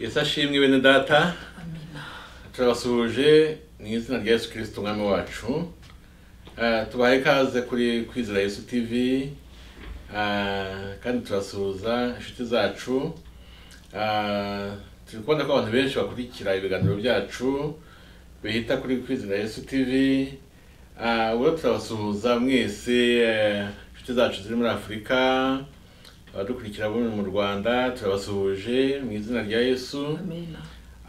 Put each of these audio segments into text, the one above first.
yesu ashimwe bene data turabasuhuje mu izina rya yesu kirisiti umwami wacu Eh, tubahaye ikaze kuri kwizera yesu tivi Eh, kandi turasuhuza inshuti zacu Eh, turi kubona ko abantu benshi bakurikira ibiganiro byacu bihita kuri kwizera yesu tivi Eh, ubwo turabasuhuza mwese eh, inshuti zacu ziri muri afurika abadukurikira bo mu rwanda turabasuhuje mu izina rya yesu Amen.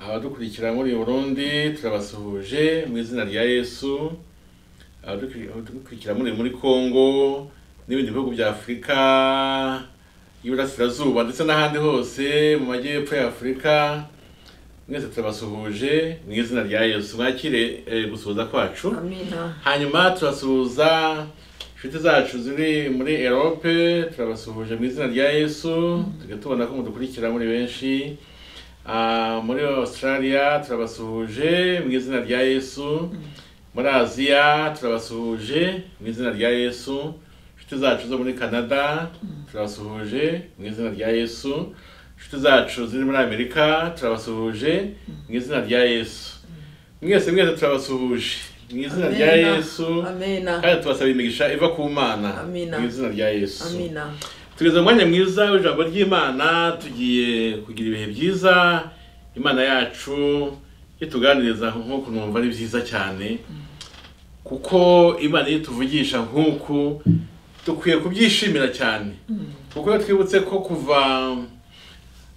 abadukurikira muri burundi turabasuhuje mu izina rya yesu Abadukuri- abadukurikira muri muri congo n'ibindi bihugu bya afurika y'iburasirazuba ndetse n'ahandi hose mu majyepfo ya afurika mwese turabasuhuje mu izina rya yesu mwakire eh, gusuhuza kwacu Amina. hanyuma turasuhuza inshuti zacu ziri muri erope turabasuhuje mu izina rya yesu tujya tubona ko mudukurikira muri benshi Ah, muri australia turabasuhuje mu izina rya yesu muri aziya turabasuhuje mu izina rya yesu inshuti zacu zo muri canada turabasuhuje mu izina rya yesu inshuti zacu ziri muri amerika turabasuhuje mu izina rya yesu mwese mwese turabasuhuje mu izina rya Amina. yesu Amina. kandi tubasaba imigisha iva ku mana Amina. mu izina rya yesu Amina. tugeze mu mwanya mwiza w'ijambo ry'imana tugiye kugira ibihe byiza imana yacu ituganiriza nk'uko numva ari byiza cyane kuko imana iyo ituvugisha nk'uku dukwiye kubyishimira cyane kuko iyo twibutse ko kuva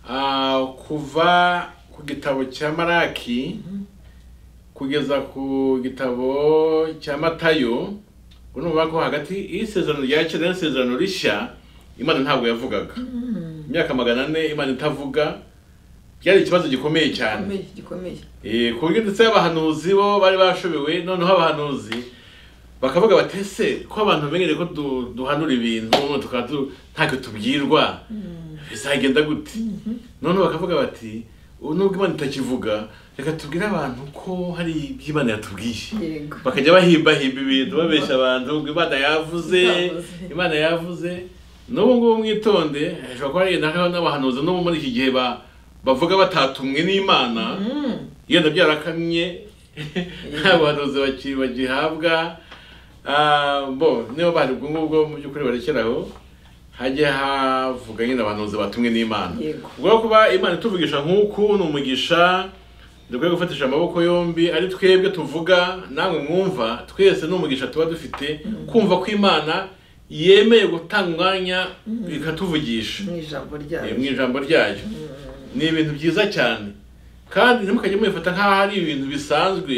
ah, kuva ku gitabo cya maraki kugeza ku gitabo cya matayo urumva ko hagati y'isezerano rya kera n'isezerano rishya imana ntabwo yavugaga imyaka magana ane imana itavuga byari ikibazo gikomeye cyane Gikomeye, gikomeye. Eh, ku buryo ndetse abahanuzi bo bari bashobewe noneho abahanuzi bakavuga bati ese ko abantu bemereye ko du- duhanura ibintu tukaba tu- ntacyo tubwirwa bizagenda gute noneho bakavuga bati "Ubu nubwo imana itakivuga reka tubwire abantu ko hari iby'imana yatubwiye Yego. bakajya bahimbahimba ibintu babeshya abantu ngo imana yavuze Yavuze. imana yavuze n'ubu ngubu mwitonde hashobora kuba hari nakaho n'abahanuzi n'ubu muri iki gihe ba- bavuga batatumwe n'imana Mm. yenda byarakamye nta buhanuzi baki- bagihabwa Ah, bo niba bahari ubwo ngubwo mu by'ukuri barekeraho hajye havuga nyine abahanuzi batumwe n'imana Yego. ubwo rero kuba imana ituvugisha nk'uku ni umugisha dukwiye gufatisha amaboko yombi ari twebwe tuvuga namwe mwumva twese ni umugisha tuba dufite kumva ko imana yemeye gutanga umwanya ikatuvugisha Mu ijambo Eh, ryayo. mu ijambo ryayo ni ibintu byiza cyane kandi ntimukajye mubifata nk'aho ari ibintu bisanzwe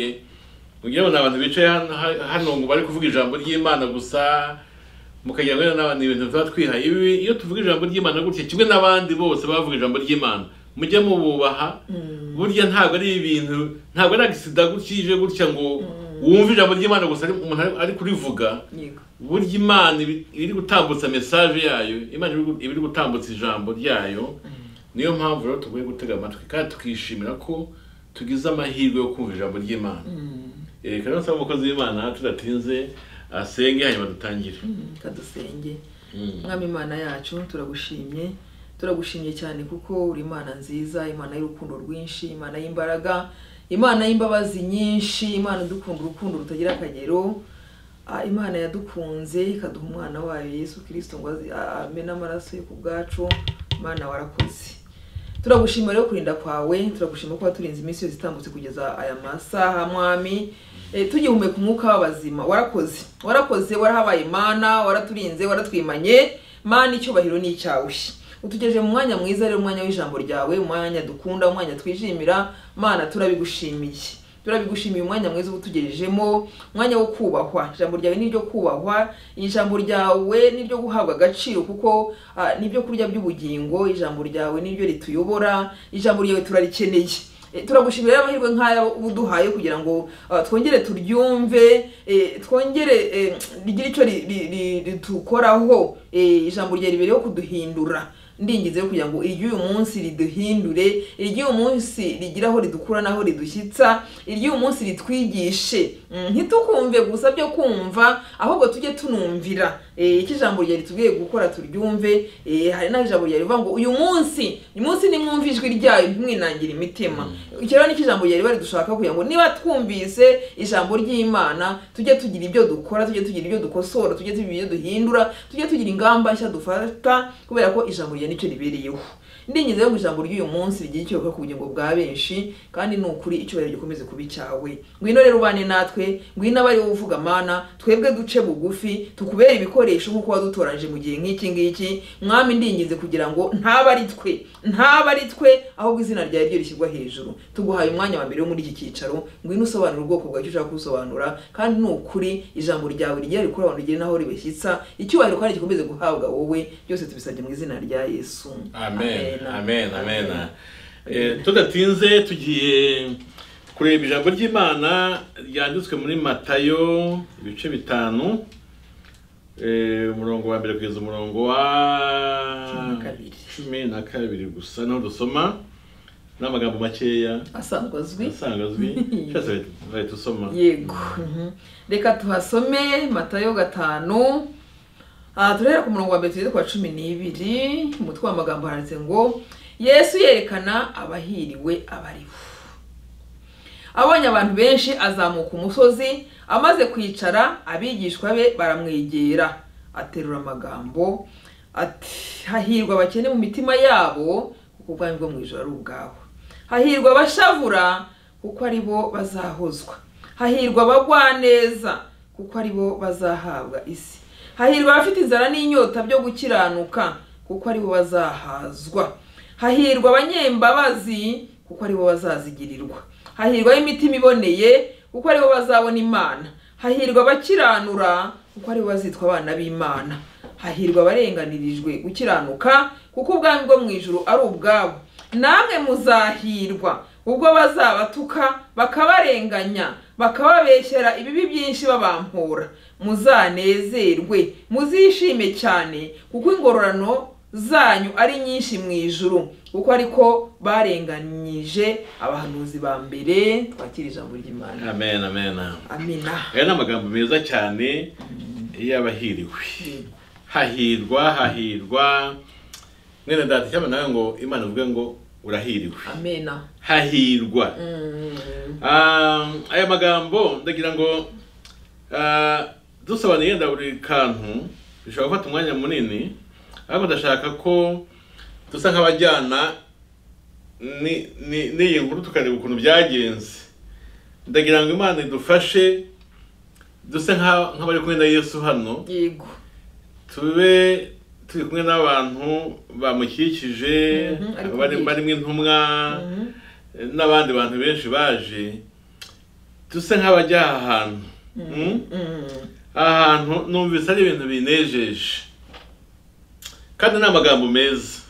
kugira ngo ni abantu bicaye hano- ha- hano ngo bari kuvuga ijambo ry'imana gusa mukagira ngo n'abantu ni ibintu tuba twihaye ibi iyo tuvuga ijambo ry'imana gutya kimwe n'abandi bose bavuga ijambo ry'imana mujye mububaha burya ntabwo ari ibintu ntabwo ari agisida gutya ije gutya ngo wumve ijambo ry'imana gusa ari- umuntu ari- ari kurivuga Yego. burya imana ibi- iri gutambutsa message yayo imana ibi- iba iri gutambutsa ijambo ryayo niyo mpamvu rero tugomba gutega amatwi kandi tukishimira ko tugize amahirwe yo kumva ijambo ry'imana Eh, rero nsaba umukozi w'imana tudatinze asenge hanyuma dutangire kadusenge mwami imana yacu turagushimye turagushimye cyane kuko uri imana nziza imana y'urukundo rwinshi imana y'imbaraga imana y'imbabazi nyinshi imana idukunda urukundo rutagira akagero Ah, imana yadukunze ikaduha umwana wayo yesu kirisito ngo azi- a- amene amaraso ye ku bwacu imana warakoze turagushima rero kurinda kwawe turagushima kuba turinze iminsi yose itambutse kugeza aya masaha mwami e, tugihumeka umwuka w'abazima warakoze warakoze warahabaye mana waraturinze waratwimanye mana icyubahiro ni icyawe utugejeje mu mwanya mwiza rero umwanya w'ijambo ryawe umwanya dukunda umwanya twishimira mana turabigushimiye turabigushimiye umwanya mwiza ubutugejejemo umwanya wo kubahwa ijambo ryawe ni ryo kubahwa ijambo ryawe ni ryo guhabwa agaciro kuko ah, ni byo kurya by'ubugingo ijambo ryawe ni ryo rituyobora ijambo ryawe turarikeneye Eh, turagushimira rero amahirwe nk'aya uduhaye kugira ngo ah, twongere turyumve eh, twongere eh, rigire icyo ri- ri- ri- ritukoraho eh, ijambo ryawe ribereyeho kuduhindura ndingize kugira ngo iry'uyu munsi riduhindure iry'uyu munsi rigira aho ridukura n'aho ridushyitsa iry'uyu munsi ritwigishe Mm, ntitukumve gusa byo kumva ahubwo tujye tunumvira Eh, eh, icyo ijambo ryari tubwiye gukora turyumve eh, hari n'ijambo ryari rivuga ngo uyu munsi uyu munsi nimwumva ijwi ryayo ntimwinangire imitima iki rero nicyo ijambo ryari bari dushaka kugira ngo niba twumvise ijambo ry'imana tujye tugira ibyo dukora tujye tugira ibyo dukosora tujye tugira ibyo duhindura tujye tugira ingamba nshya dufata kubera ko ijambo rya nicyo ribereyeho ndingize yo ijambo ry'uyu munsi rigira icyo rivuga ku bugingo bwa benshi kandi ni ukuri icyubahiro gikomeze kuba icyawe ngwino rero ubane natwe ngwino abari wowe uvuga mana twebwe duce bugufi tukubere ibikoresho nk'uko wadutoranyije mu gihe nk'iki ngiki mwami ndingize kugira ngo ntaba ari twe ntaba ari twe ahubwo izina ryawe ryo rishyirwa hejuru tuguhaye umwanya wa mbere wo muri iki cyicaro ngwino usobanura ubwoko bwawe icyo ushaka gusobanura kandi ni ukuri ijambo ryawe rigera rikura abantu rigere n'aho ribashyitsa icyubahiro kandi gikomeze guhabwa wowe byose tubisabye mu izina rya yesu amen amen amen Eh, tudatinze tugiye kureba ijambo ry'imana ryanditswe muri matayo ibice bitanu eh, umurongo wa mbere kugeza umurongo wa Cumi na kabiri. cumi na kabiri gusa naho dusoma n'amagambo makeya asanzwe azwi asanga azwi cyose bahita usoma yego mhm. reka tuhasome matayo gatanu aha turahera ku murongo wa mbere tugeze ku wa cumi n'ibiri mu mutwe w'amagambo handitse ngo yesu yerekana abahiriwe abariho abonye abantu benshi azamuka umusozi amaze kwicara abigishwa be baramwegera aterura amagambo ati hahirwa abakene mu mitima yabo kuko ubwami bwo mu ijoro ari ubwawe hahirwa abashavura kuko ari bo bazahozwa hahirwa abagwaneza kuko ari bo bazahabwa isi hahirwa abafite inzara n'inyota byo gukiranuka kuko ari bo bazahazwa hahirwa abanyembabazi kuko ari bo bazazigirirwa hahirwa imitima iboneye kuko ari bo bazabona imana hahirwa abakiranura kuko ari bo bazitwa abana b'imana hahirwa abarenganirijwe gukiranuka kuko ubwami bwo mu ijuru ari ubwabo namwe muzahirwa ubwo bazabatuka bakabarenganya bakababeshyera ibibi byinshi babampora muzanezerwe muzishime cyane kuko ingororano zanyu ari nyinshi mu ijuru kuko ariko barenganyije abahanuzi ba mbere twakira ijambo ry'imana amen amen amina aya ni amagambo meza cyane y'abahiriwe hahirwa hahirwa mwene data cyangwa nawe ngo imana ivuge ngo urahiriwe amena hahirwa Ah, aya magambo ndagira ngo ah, dusobanura yenda buri kantu bishobora gufata umwanya munini ariko ndashaka ko dusa nk'abajyana ni- ni- n'iyi nkuru tukareba ukuntu byagenze ndagira ngo imana idufashe duse nka- nk'abari kumwe na yesu hano yego tube turi kumwe n'abantu bamukikije Mhm, ari bari- kubwira. barimo intumwa n'abandi bantu benshi baje dusa nk'abajya aha hantu Mm? Mm. aha hantu numvise ari ibintu binejeje kandi ni amagambo meza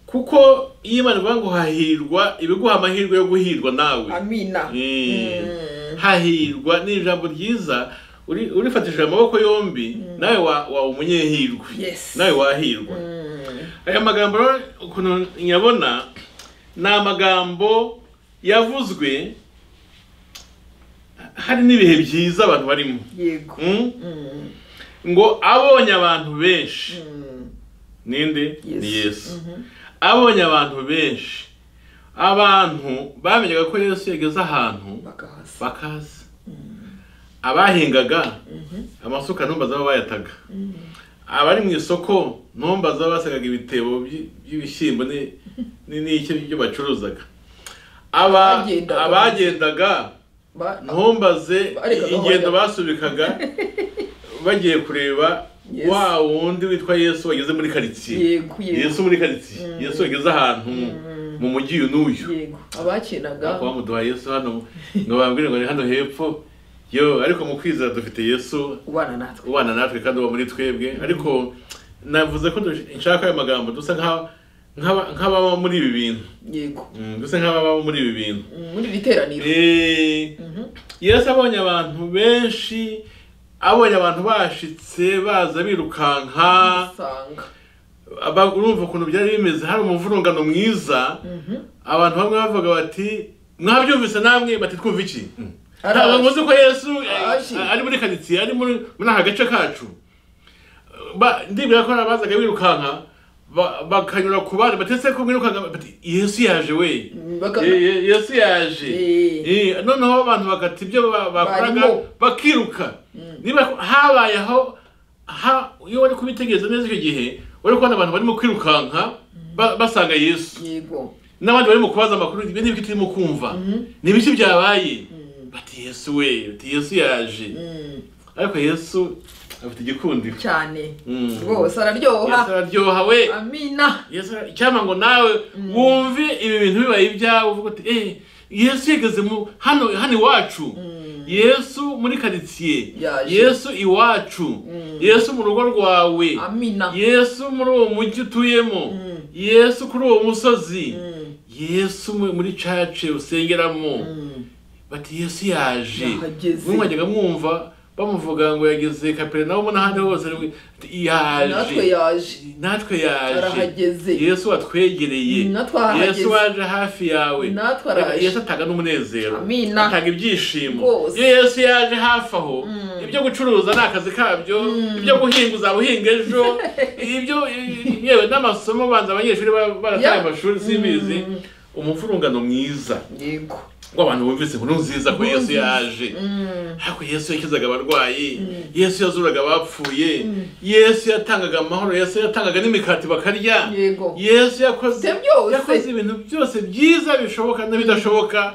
kuko iyo imana ivuga ngo hahirwa iba iguha amahirwe yo guhirwa nawe amina Eh, Mm. hahirwa ni ijambo ryiza uri- urifatishije amaboko yombi nawe wa- waba umunyehirwe Yes. nawe wahirwa Mm. aya magambo rero ukuntu nyabona ni amagambo yavuzwe hari n'ibihe byiza abantu barimo yego Mm? Mm. ngo abonye abantu benshi Mm. ninde Yesu. ni yesu Mhm. abonye abantu benshi abantu bamenyaga ko yesu yageze ahantu bakahasa bakaza abahingaga amasuka ntumbaza aho bayataga abari mu isoko ntumbaza aho basagaga ibitebo by- by'ibishyimbo ni- ni- n'iki byo bacuruzaga Aba- Abagendaga. abagendaga Ba- ntumbaze Barekaga aho ingendo bajya. basubikaga bagiye kureba Yesu. wa wundi witwa yesu wageze muri karitsiye yego yego yesu muri karitsiye yesu wageze ahantu mu mujyi uyu n'uyu yego abakinaga kuba muduha yesu hano ngo babwire ngo ni hano hepfo yo ariko mu kwizera dufite yesu ubana natwe ubana natwe kandi uba muri twebwe ariko navuze ko dush- nshaka ayo magambo dusa nk'a- nk'aba- nk'ababa muri ibi bintu yego Mm, dusa nk'ababa muri ibi bintu Mm, muri iri teraniro Eh, yesu abonye abantu benshi abonye abantu bashitse baza birukanka usanga aba- urumva ukuntu byari bimeze hari umuvurungano mwiza abantu bamwe bavuga bati mwabyumvise namwe bati twumva iki Araje. ntabwo muzi ko yesu eh, Araje. ari muri karitsiye ari muri muri aka gace kacu ba ndibwira ko hari abazaga birukanka ba- bakanyura ku bandi batetse ko mwirukanka bati yesu yaje we Baka- Ye- ye- yesu yaje Eh. Eh, noneho abantu bagata ibyo ba- bakoraga Barimo. bakiruka niba habayeho ha- iyo wari kubitegereza neza icyo gihe wari kubona abantu barimo kwirukanka ba- basanga yesu yego n'abandi barimo kubaza amakuru ibyo n'ibyo turimo kumva ni ibiki byabaye bati yesu we bati yesu yaje Mm, ariko yesu afite igikundiro cyane Mm. rwose araryoha yesu araryoha we amina yesu ara- icyampa ngo nawe wumve ibi bintu bibaye ibyawe uvuga uti eh yesu yageze mu hano hano iwacu yesu muri karitsiye Yaje. yesu iwacu yesu mu rugo rwawe amina yesu muri uwo mujyi utuyemo yesu kuri uwo musozi Mm, yesu mu- muri cace usengeramo mm. bati yesu yaje Yahageze. mwe mwajyaga mwumva bamuvuga ngo yageze kaperinawumu n'ahandi hose ariko ati, natwe yaje yaje natwe yaje arahageze yesu watwegereye Natwe ahahageze. yesu waje hafi yawe Natwe araje. yesu atanga n'umunezero Amina. atanga ibyishimo Rwose. iyo yesu yaje hafi aho ibyo gucuruza ni akazi kabyo ibyo guhinga uzaba uhinga ejo ibyo yewe n'amasomo banza abanyeshuri ba- barataye Yeah. amashuri simbizi umuvurungano mwiza yego w'abantu bumvise inkuru nziza ko yesu Nziza. yaje Mm, ariko yesu yakizaga abarwayi yesu yazuraga abapfuye yesu yatangaga amahoro yesu yatangaga n'imikati bakarya yego yesu yakoze Ibyo byose. yakoze ibintu byose byiza bishoboka n'ibidashoboka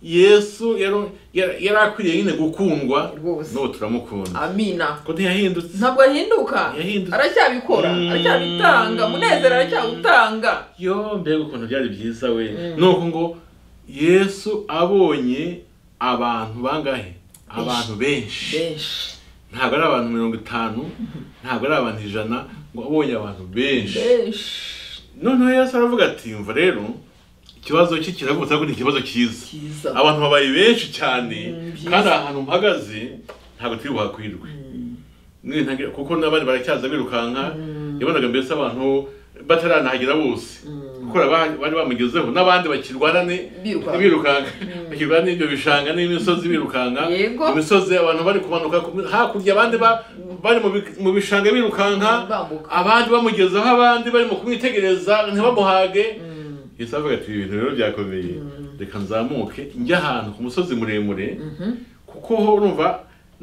yesu yaro- yara- yari akwiriye nyine gukundwa Rwose. n'ubu turamukunda amina kuko ntiyahindutse ntabwo ahinduka Yahindutse. aracyabikora Mm. aracyabitanga munezero aracyawutanga yo mbega ukuntu byari byiza we nuko ngo yesu abonye abantu bangahe abantu benshi benshi ntabwo ari abantu mirongo itanu ntabwo ari abantu ijana ngo abonye abantu benshi benshi noneho yesu aravuga ati mva rero ikibazo cye kiravutse ariko ni ikibazo cyiza cyiza abantu babaye benshi cyane Mm, byiza. kandi aha hantu mpagaze ntabwo turi buhakwirwe Mwe ntagira- kuko n'abandi baracyaza birukanka yabonaga mbese abantu bataranahagera bose kuko aba- bari bamugezeho n'abandi bakirwanane Birukanka. birukanka bakirwana n'ibyo bishanga n'imisozi birukanka Yego. imisozi abantu bari kumanuka ku- hakurya abandi ba- bari mu bi- mu bishanga birukanka Bambuka. abandi bamugezeho abandi barimo kumwitegereza ntibamuhage yesu aravuga ati ibi bintu rero byakomeye reka nzamuke njye ahantu ku musozi muremure kuko ho urumva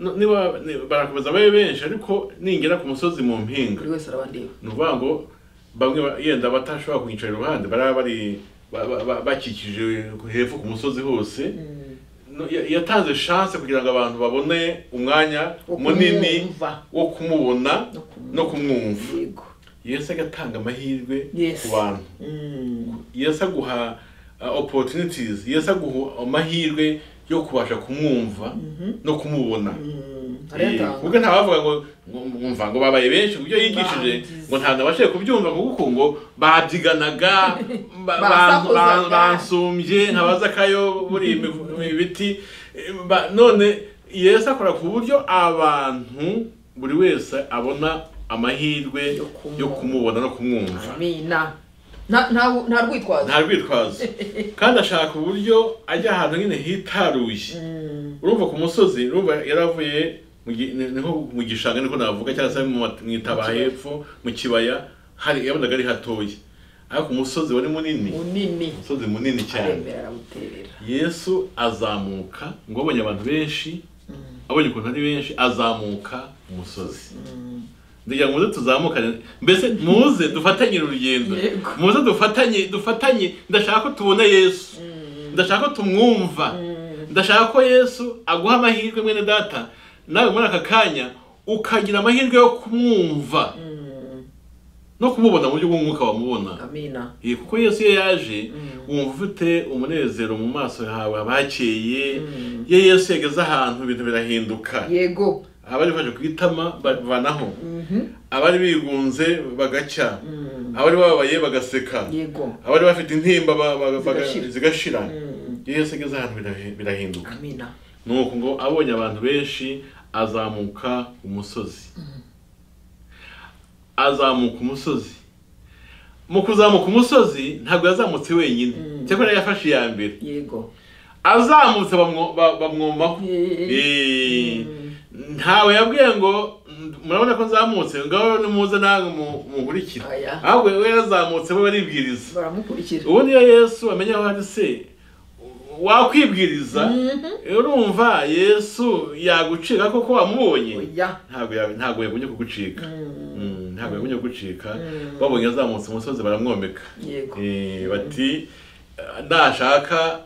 n- niba ni- barakomeza babe benshi ariko ningera ku musozi mu mpinga buri wese arabandeba ni ukuvuga ngo bamwe ba- yenda batashobora kunyicara iruhande bari bari ba- ba- ba- bakikije hepfo ku musozi hose No, ya- yatanze chance kugira ngo abantu babone umwanya Wo munini kumwumva. wo kumubona no kumwumva yego yesu agatanga amahirwe Yes. ku bantu yesu aguha uh, opportunities yesu aguha amahirwe yo kubasha kumwumva no kumubona Eh, arayatanga kuko nta bavuga ngo ngo- ngo mva ngo babaye benshi kubyo yigishije Bagize. ngo nta nabashije kubyumva ngo kuko ngo babyiganaga ba- ba- ba- Basakuzaga. bansumbye nkabaza kayo buri imi- mu biti Eh, ba- none yesu akora ku buryo abantu buri wese abona amahirwe Yo kumubona. yo kumubona no kumwumva amina Nta- nta- nta rwitwazo nta rwitwazo kandi ashaka uburyo ajya ahantu nyine hitaruye urumva ku musozi urumva yaravuye mu gi- ni- ni nko mu gishanga niko navuga cyangwa se mu mat- mu itaba hepfo mu kibaya hari yabonaga ari hatoya ariko umusozi wari munini munini umusozi munini cyane aremera arawuterera yesu azamuka ngo abonye abantu benshi abonye ukuntu ari benshi azamuka umusozi ndagira ngo muze tuzamukane mbese muze dufatanye urugendo Yego. muze dufatanye dufatanye ndashaka ko tubona yesu ndashaka ko tumwumva ndashaka ko yesu aguha amahirwe mwene data nawe muri aka kanya ukagira amahirwe yo kumwumva no kumubona mu buryo bw'umwuka wamubona amina Eh, kuko yesu iyo yaje wumva ufite umunezero mu maso yawe abakeye iyo yesu yageze ahantu ibintu birahinduka yego abari baje ku itama bavanaho abari bigunze bagacya abari bababaye bagaseka yego abari bafite intimba ba- ba- baga- Zigashira. zigashira iyo yesu ageze ahantu birahi- birahinduka amina nuko ngo abonye abantu benshi azamuka umusozi azamuka umusozi mu kuzamuka umusozi ntabwo yazamutse wenyine cyakora yafashe iya mbere yego azamutse bamwo- ba- bamwomaho Eh. Eh, ntawe yabwiye ngo murabona ko nzamutse ngaho nimuze nawe muhurikira Oya. ahubwo we yazamutse we baribwiriza baramukurikira ubu niyo yesu amenye aho ari se wakwibwiriza urumva yesu yagucika koko wamubonye oya ntabwo ya- ntabwo yagumye kugucika Mm, ntabwo yagumye kugucika Mm. babonye azamutse umusozi baramwomeka yego Eh, bati nashaka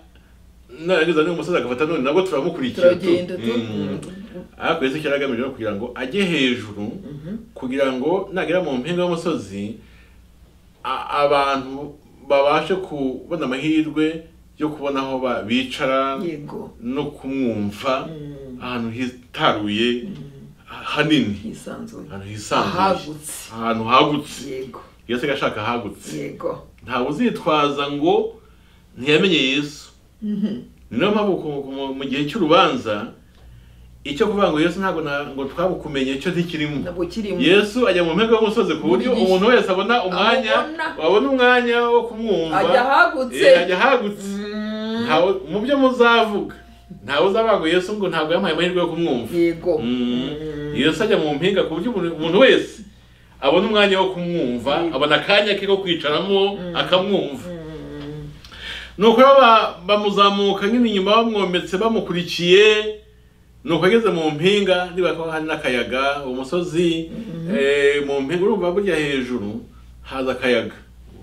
narangiza n'uyu musozi agafata none nabwo turamukurikira tu." turagenda tu Mm. ariko yesu icyo yaragamije ni ukugira ngo ajye hejuru Mhm. kugira ngo nagera mu mpinga y'umusozi a- abantu babashe kubona amahirwe yo kubona aho ba- bicara yego no kumwumva Mm. ahantu hitaruye ha- hanini hisanzuye ahantu hisanzuye ahagutse ahantu hagutse yego yesu agashaka ahagutse yego ntawe uzitwaza ngo ntiyamenye yesu Mhm. ni nayo mpamvu ku- ku- mu- mu gihe cy'urubanza icyo kuvuga ngo yesu ntabwo na- ngo twabukumenye cyo ntikirimo ntabwo kirimo yesu ajya mu mpinga y'umusozi ku buryo Buri gihe. umuntu wese abona umwanya Abona. wabona umwanya wo kumwumva ajya ahagutse Eh, ajya ahagutse Mm. Ntawe- mu byo muzavuga ntawe uzavuga ngo yesu ngo ntabwo yamuhaye amahirwe yo kumwumva yego Mm. Mm. yesu ajya mu mpinga ku buryo umuntu- umuntu wese abona umwanya wo kumwumva Mm. abona akanya ke ko kwicaramo akamwumva Mm. nuko rero ba- bamuzamuka nyine inyuma bamwometse bamukurikiye nuko ageze mu mpinga niba ko hari n'akayaga uwo musozi eh, mu mpinga urumva burya hejuru haza akayaga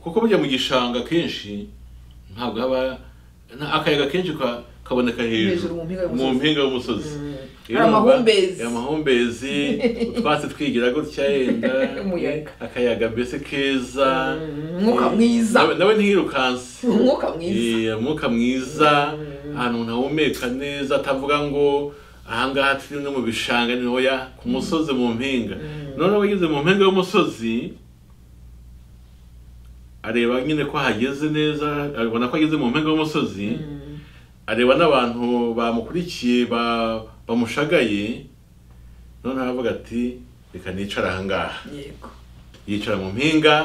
kuko burya mu gishanga kenshi ntabwo haba nta- akayaga kenshi ka- kaboneka Hejuru hejuru mu mpinga y'umusozi. mu mpinga y'umusozi Mm. Rero Hari urumva, amahumbezi. hari amahumbezi utwatsi twigira gutya yenda Umuyaga. akayaga mbese keza Mm, umwuka mwiza. Nawe- nawe ntiyirukanse umwuka mwiza Eh, umwuka mwiza ahantu ntahumeka neza atavuga ngo ahangaha turi no mu bishanga ni hoya ku musozi mu mpinga noneho ageze mu mpinga y'umusozi areba nyine ko hageze neza abona ko ageze mu mpinga y'umusozi Mm. areba n'abantu bamukurikiye ba- bamushagaye noneho aravuga ati reka nicara ahangaha yego yicara mu mpinga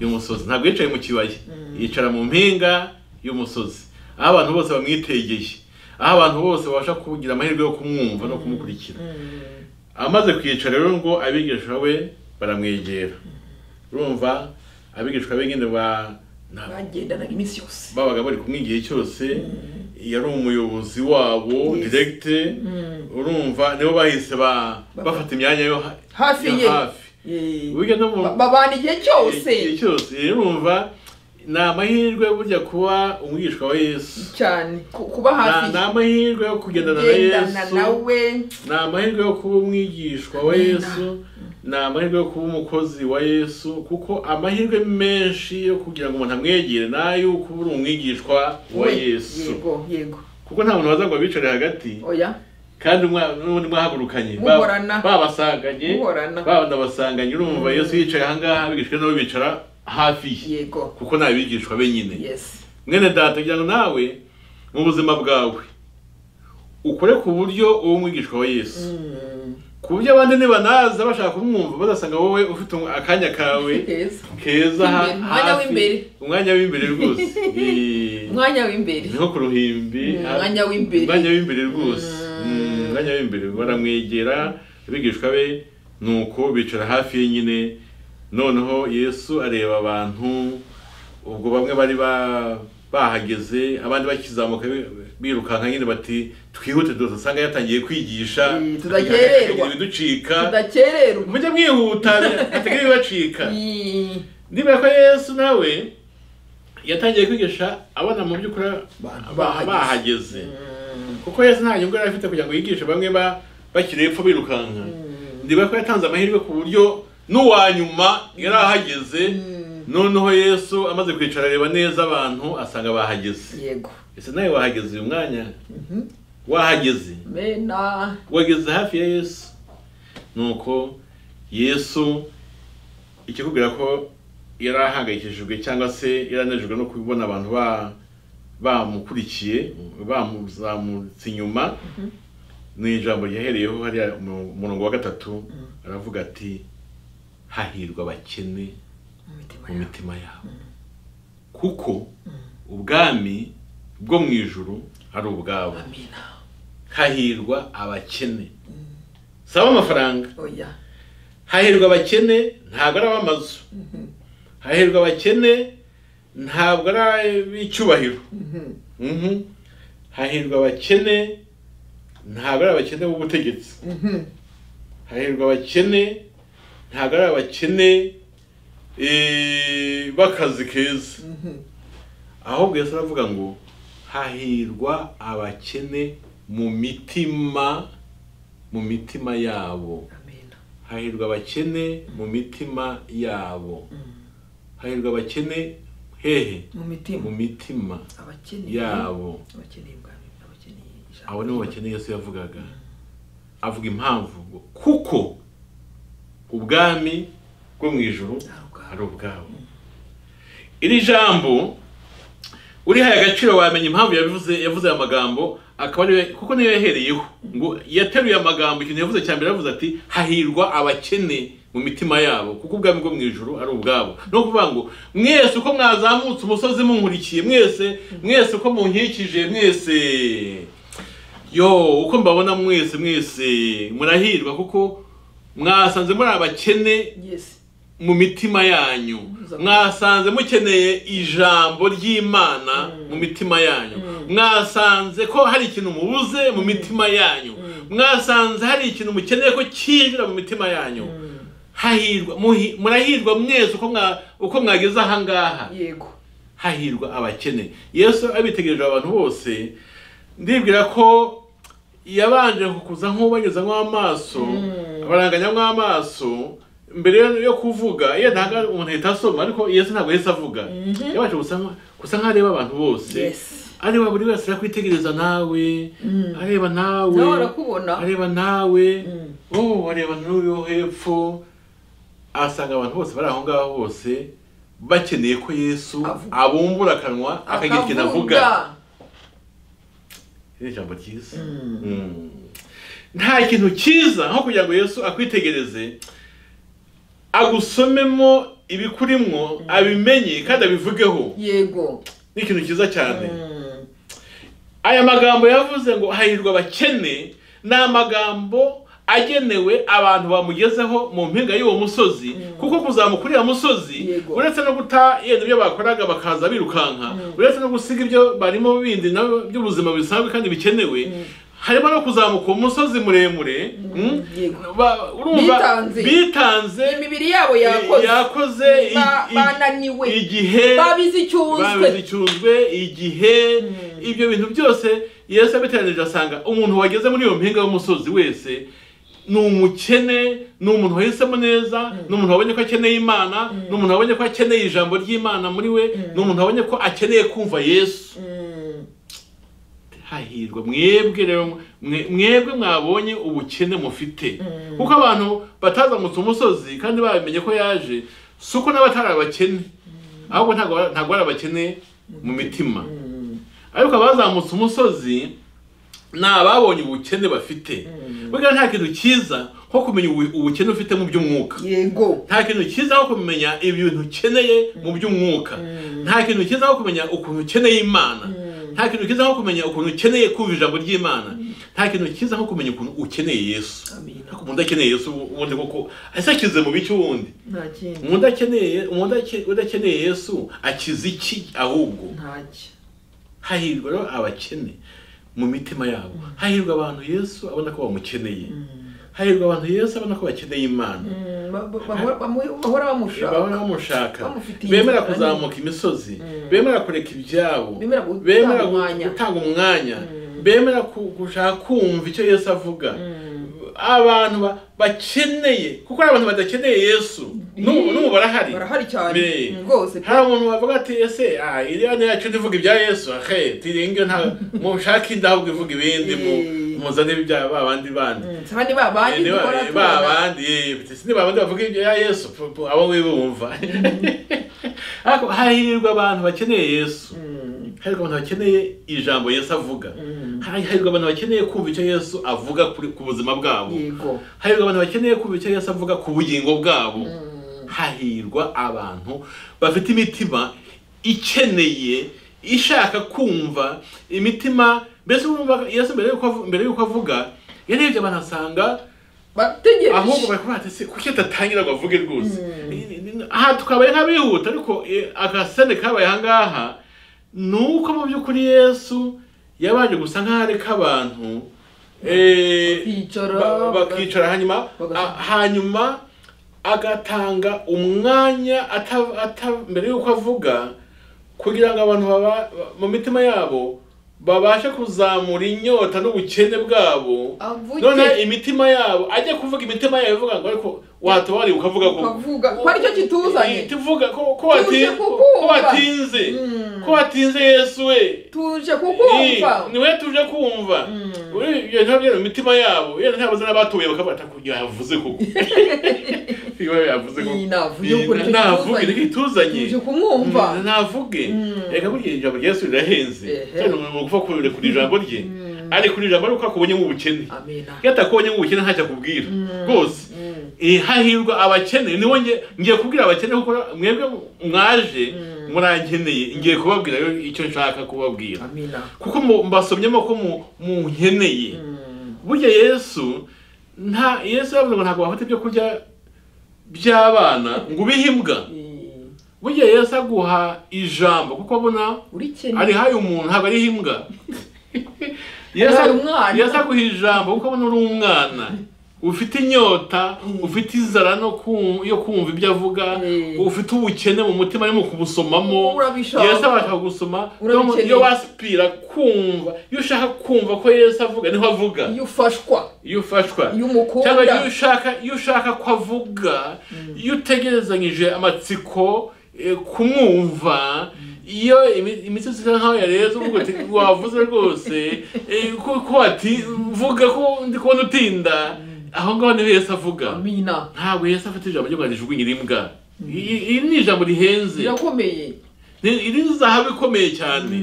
y'umusozi ntabwo yicaye mu kibaya Mm. yicara mu mpinga y'umusozi aho abantu bose bamwitegeye aho abantu bose babasha kugira amahirwe yo kumwumva no kumukurikira Mm. amaze kwicara rero ngo abigishwa be baramwegera urumva abigishwa be nyine ba nta- bagendanaga iminsi yose babaga bari kumwe igihe cyose yari umuyobozi wabo Yes. diregite urumva nibo bahise ba Bafata- bafata imyanya yo ha- Hafi yo ye. hafi Eh, burya no mu ba- babana igihe cyose igihe cyose urumva ni amahirwe burya kuba umwigishwa wa yesu cyane ku- kuba hafi ni amahirwe yo kugendana na kugendana yesu nawe ni amahirwe yo kuba umwigishwa wa yesu ni amahirwe yo kuba umukozi wa yesu kuko amahirwe menshi yo kugira ngo umuntu amwegere ni ayo kuba uri umwigishwa wa we. yesu yego yego kuko nta muntu waza ngo abicare hagati oya kandi mwa- n'ubundi mwahagurukanye Ba- Muhorana. babasanganye Muhorana. banabasanganye urumva yesu yicaye ahangaha abigishwa nabo bicara hafi ye yego kuko ni abigishwa be nyine yes mwene data kugira ngo nawe mu buzima bwawe ukore ku buryo uwo mwigishwa wa yesu Mm. ku buryo abandi nibanaza bashaka kumwumva bazasanga wowe ufite akanya kawe Keza. keza ha- Imbere, umwanya hafi, w'imbere. umwanya w'imbere rwose Eh, umwanya w'imbere niho ku ruhimbi Mm, ha- umwanya w'imbere. umwanya w'imbere rwose Mm. Mm, umwanya w'imbere baramwegera abigishwa be nuko bicara hafi ye nyine noneho yesu areba abantu ubwo bamwe bari ba bahageze abandi bakizamuka bi- birukanka nyine bati twihute dusanga yatangiye kwigisha Eh, akagira tudakererwa. ibiducika tudakererwa mujye mwihuta hatagira ibibacika Mm. niba ko yesu nawe yatangiye kwigisha abana mu by'ukuri Ba- ba- bahageze kuko yesu nta nyungu yari afite kugira ngo yigishe bamwe ba bakiri hepfo birukanka niba ko yatanze amahirwe ku buryo n'uwa nyuma yari ahageze noneho yesu amaze kwicara areba neza abantu asanga bahageze yego ese nawe wahageze uyu mwanya wahageze mena wageze hafi ya yesu nuko yesu ikikubwira ko yari ahangayikishijwe cyangwa se yari anejejwe no kubona abantu ba bamukurikiye bamuzamutse inyuma ni ijambo ryahereyeho hariya mu murongo wa gatatu aravuga ati hahirwa abakene mu mitima mu yawe mitima yabo kuko ubwami bwo mu ijuru ari ubwabo amina hahirwa abakene saba amafaranga oya hahirwa abakene ntabwo ari ab'amazu hahirwa abakene ntabwo ari ab'icyubahiro Mhm. hahirwa abakene ntabwo ari abakene b'ubutegetsi hahirwa abakene ntabwo ari abakene eh, b'akazi keza ahubwo yesu aravuga ngo hahirwa abakene mu mitima mu mitima yabo amena hahirwa abakene mu mitima yabo hahirwa abakene hehe mu mu mitima mitima abakeneye yabo abakeneye ubwami abakeneye ijambo abo nibo bakeneye yesu yavugaga avuga impamvu ngo kuko ubwami bwo mu ijoro ari ubwabo. ari ubwabo iri jambo urihaye agaciro wamenya impamvu yabivuze yavuze aya magambo akaba ariyo kuko niyo yahereyeho ngo yateruye amagambo ikintu yavuze cya mbere yavuze ati hahirwa abakene mu mitima yabo kuko ubwami bwo mu ijoro ari ubwabo ni ukuvuga ngo mwese uko mwazamutse umusozi munkurikiye mwese mwese uko munkikije mwese yo uko mbabona mwese mwese murahirwa kuko mwasanze muri abakene yes mu mitima yanyu Muza- mwasanze mukeneye ijambo ry'imana mu mitima yanyu mwasanze ko hari ikintu mubuze mu mitima yanyu mwasanze hari ikintu mukeneye ko cyinjira mu mitima yanyu hahirwa muhi- murahirwa mwese uko mwa- uko mwageze ahangaha yego hahirwa abakene yesu abitegereje abantu bose ndibwira ko yabanje kukuza nk'ubanyuzamo amaso abaranganyamo amaso mbere yo- yo kuvuga iyo ntago umuntu ahita asoma ariko yesu ntabwo yahise avuga yabanje gusa nka- gusa nk'aho areba abantu bose Yes. areba buri wese arakwitegereza nawe areba nawe nawe arakubona areba nawe Mm. oh areba n'uwo hepfo asanga abantu bose bari aho ngaho bose bakeneye ko yesu Avuga. abumbura akanwa akagira ikintu avuga Akavuga. ni ijambo ryiza Mm. nta kintu cyiza nko kugira ngo yesu akwitegereze agusomemo ibikurimo abimenye kandi abivugeho yego ni ikintu cyiza cyane aya magambo yavuze ngo hahirwa abakene ni amagambo agenewe abantu bamugezeho mu mpinga y'uwo musozi kuko kuzamuka uriya musozi Yego. uretse no guta yenda ibyo bakoraga bakaza birukanka uretse no gusiga ibyo barimo bindi nabyo by'ubuzima bisanzwe kandi bikenewe harimo no kuzamuka uwo musozi muremure mm, yego. ba- urumva, Bitanze. bitanze imibiri yabo yakoze yakoze i- Ba- i- bananiwe. igihe babize icyunzwe babicyuzwe igihe ibyo bintu byose yesu abiteranije asanga umuntu wageze muri iyo mpinga y'umusozi wese ni umukene ni umuntu wahisemo neza ni umuntu wabonye ko akeneye imana ni umuntu wabonye ko akeneye ijambo ry'imana muri we ni umuntu wabonye ko akeneye kumva yesu Mm. hahirwa mwebwe rero mwe- mwebwe mwabonye ubukene mufite kuko abantu batazamutse umusozi kandi babimenye ko yaje si uko n'abatari abakene ahubwo ntabwo ba- ntabwo ari abakene mu mitima ariko abazamutse umusozi ni ababonye ubukene bafite burya nta kintu cyiza nko kumenya ubu- ubukene ufite mu by'umwuka yego nta kintu cyiza nko kumenya ibintu ukeneye mu by'umwuka nta kintu cyiza nko kumenya ukuntu ukeneye imana nta kintu cyiza nko kumenya ukuntu ukeneye kumva ijambo ry'imana nta kintu cyiza nko kumenya ukuntu ukeneye yesu Amina. ariko umuntu akeneye yesu ubundi koko ese akize mu biki ubundi nta kindi umuntu akeneye umuntu ake- udakeneye yesu akize iki ahubwo ntaki hahirwa rero abakene mu mitima yabo hahirwa abantu yesu abona ko bamukeneye hahirwa abantu yesu abona ko bakeneye imana bahora bahora bamushaka bamushaka Bamufitiye bemera inzira kuzamuka imisozi bemera kureka ibyabo Bemera gutanga bemera umwanya. gutanga umwanya bemera ku- gushaka kumva icyo yesu avuga abantu ba- bakeneye kuko hari abantu badakeneye yesu n'ubu n'ubu barahari barahari cyane Me. rwose pe hari umuntu bavuga ati ese ah, iriya ni yacu ntivuga ibya yesu ahe tiringe nta mushake inda ahubwo ivuga ibindi mu- Eh. muzane ibya ba bandi bandi si abandi ba bandi Eh, duhora niba- ba tubona bandi eh, si ni ba bandi bavuga ibyo ya yesu pu- pu- abo wibumva ariko hahirwa abantu bakeneye yesu hahirwa abantu bakeneye ijambo yesu avuga hahirwa abantu bakeneye kumva icyo yesu avuga kuri- ku buzima bwabo yego hahirwa abantu bakeneye kumva icyo yesu avuga ku bugingo bwabo hahirwa abantu bafite imitima ikeneye ishaka kumva imitima mbese urumva yesu mbere yuko avu- mbere yuko avuga yarebye abantu asanga ahubwo bategereje bari kuvuga ati "Ese kuki adatangira ngo avuge rwose aha tukabaye nk'abihuta ariko eh, akasene kabaye ahangaha ni uko mu by'ukuri yesu yabanje gusa nk'aho areka abantu eh, Bakicara, ba- bakicara hanyuma bagafata. a- hanyuma agatanga umwanya ata- ata- mbere y'uko avuga kugira ngo abantu baba- mu mitima yabo babashe kuzamura inyota n'ubukene bwabo Avuge. none imitima yabo ajya kuvuga imitima yabo ivuga ngo ariko watubariye ukavuga ko ukavuga ko aricyo kituzanye Eh, tuvuga ko ko Tuje wati- kukumva. ko watinze Mm. ko watinze yesu we tuje kukumva Eh, niwe tuje kumva Uri- ibyo ntabwo byari mu mitima yabo iyo ntabwo zana batuye bakaba atakugira yavuze kuko iyo yavuze kuko Iyi navuye ubwo nicyo navuge kituzanye. ntikituzanye tuje kumwumva navuge reka burya ijambo rya yesu rirahenze Ehe. kandi umuntu ni ukuvuga kure kuri ijambo rye ari kuri ijambo ari uko akubonyemo ubukene amena iyo atakubonyemo ubukene ntacyo akubwira rwose Mm. Eh, hahirwa abakene niwo nge- ngiye kubwira abakene kuko mwebwe mwaje murankeneye ngiye kubabwira rero icyo nshaka kubabwira amena kuko mu- mbasomyemo ko mu- munkeneye burya yesu nta yesu yavuze ngo ntabwo wafata ibyo kurya by'abana ngo ubihe imbwa Eh, burya yesu aguha ijambo kuko abona urikene arihaye umuntu ntabwo ariho imbwa Arihaye umwana. yesu aguha ijambo kuko abona uri umwana ufite inyota ufite inzara no ku- yo kumva ibyo avuga Mm. ufite ubukene mu mutima arimo kubusomamo Urabishaka. yesu abasha kugusoma Iyo- Urabikeneye. iyo wasipira kumva iyo ushaka kumva ko yesu avuga niho avuga iyo ufashwa iyo ufashwa iyo cyangwa iyo umukunda ushaka iyo ushaka ko avuga iyo utegerezanyije amatsiko eh, kumwumva iyo imi- imitsi isa nkaho yareze uvuga uti wavuze rwose eh, ko ko wati vuga ko ndi kubona utinda aho ngaho niho yesu avuga amena ntabwo yesu afite ijambo ryo kugira rijugunyira imbwa I- iri ni ijambo rihenze birakomeye Ni- iri ni zahabu ikomeye cyane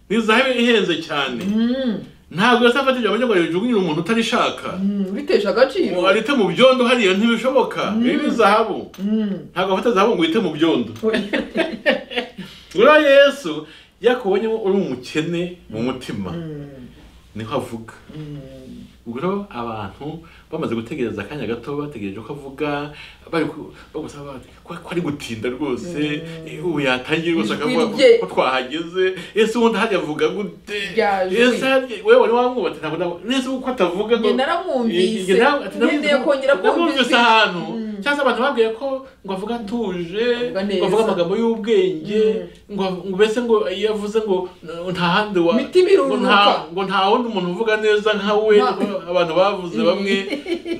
ni zahabu ihenze cyane Mm. ntabwo yesu afata ijambo ryo kugira rijugunyira umuntu utarishaka Mm, bitesha agaciro warite mu byondo hariya ntibishoboka ibi ni zahabu Mm. ntabwo afata zahabu ngo uhite mu byondo uriya yesu yakubonye uri umukene mu mutima Mm. niho avuga Mm. ubwo rero abantu bamaze gutegereza akanya gato bategereje ko avuga bari ku- bagusaba bati ko ko ari gutinda rwose eh, ubu yatangiye rwose Ijwi akavuga rye. ko- ko twahageze ese ubundi hajya avuga gute Rya jwi. ese harya- wewe wari wamwubatse ntabwo nabona ese uko atavuga ngo- Nge naramwumvise Nge nawe- ati namwumvise- ngendeye kongera namwumvise kumvise ahantu cyangwa se abantu babwiye ko ngo avuga atuje Avuga neza. ngo avuga amagambo y'ubwenge ngo av- ngo mbese ngo iyo avuze ngo n- nta handi wa Imitima ngo iruruka. nta- ngo nta wundi umuntu uvuga neza nka we Nta- abantu bavuze bamwe